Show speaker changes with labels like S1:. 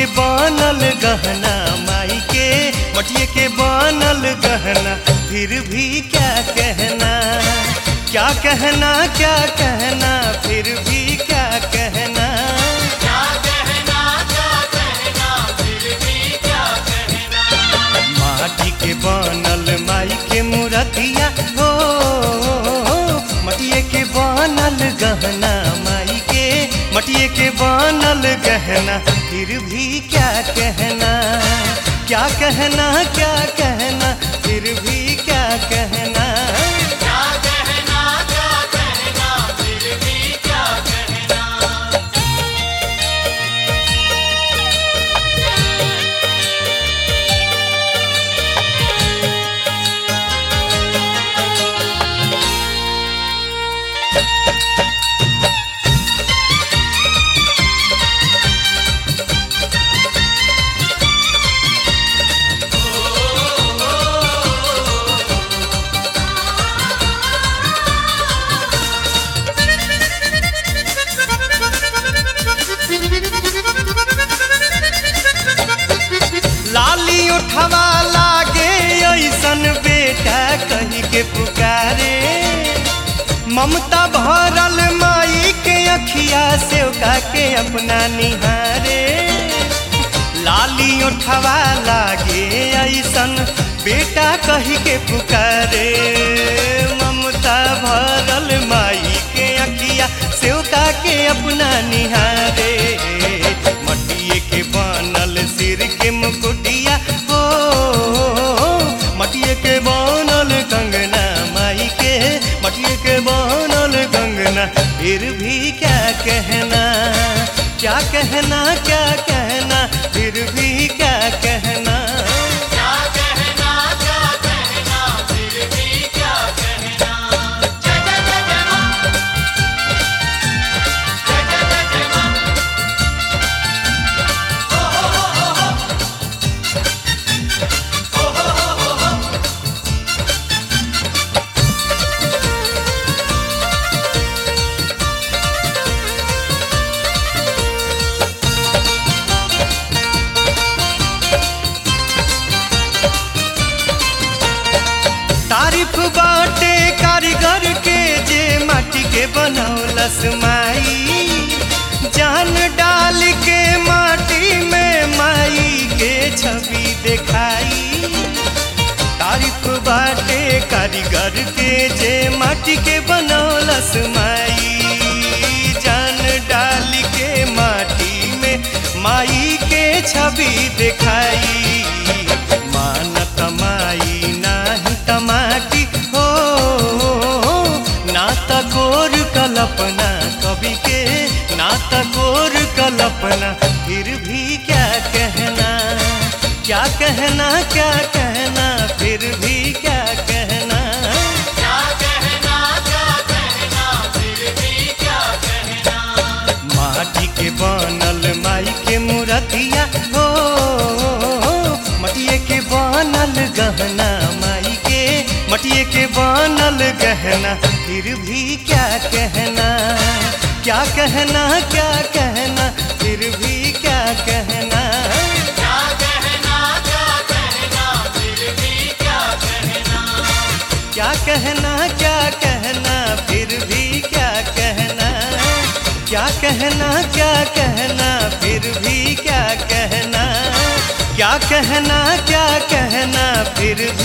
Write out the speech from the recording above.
S1: बनल गहना माई के मटिए के बनल गहना फिर भी क्या कहना क्या कहना क्या कहना फिर भी क्या कहना माटी के बनल माई के मूर्तिया हो मटिए के बनल गहना माई के मटिए के बनल गहना फिर भी क्या कहना क्या कहना क्या कहना फिर भी क्या कहना लाली उठवा लागे ऐसन बेटा कही के पुकारे ममता भरल माई के अखिया से का के अपना निहारे लाली उठवा लागे ऐसन बेटा कही के पुकारे ममता भरल माई के अखिया से का के अपना निहारे मटिए के बनल सिर के मुकुटिया हो मटिए के बनल कंगना माई के मटिए के बनल कंगना फिर भी क्या कहना क्या कहना क्या कहना फिर भी क्या कहना तारीफ बाटे कारीगर के जे माटी के बनौलस माई जान डाल के माटी में माई के छवि दिखाई तारीफ बाटे कारीगर के जे माटी के बनौलस माई जान डाल के माटी में माई के छवि दिखाई मान कमाई नाही तमाटी हो ना तकोर कल्पना कवि के ना तकोर कल्पना फिर भी क्या कहना क्या कहना क्या कहना फिर भी क्या कहना माटी के बनल माई के मूर्तिया हो मटिए के बनल गहना माई के मटिए के बनल गहना फिर भी क्या कहना क्या कहना क्या कहना फिर भी क्या कहना क्या कहना क्या कहना फिर भी क्या कहना क्या कहना क्या कहना फिर भी क्या कहना क्या कहना क्या कहना फिर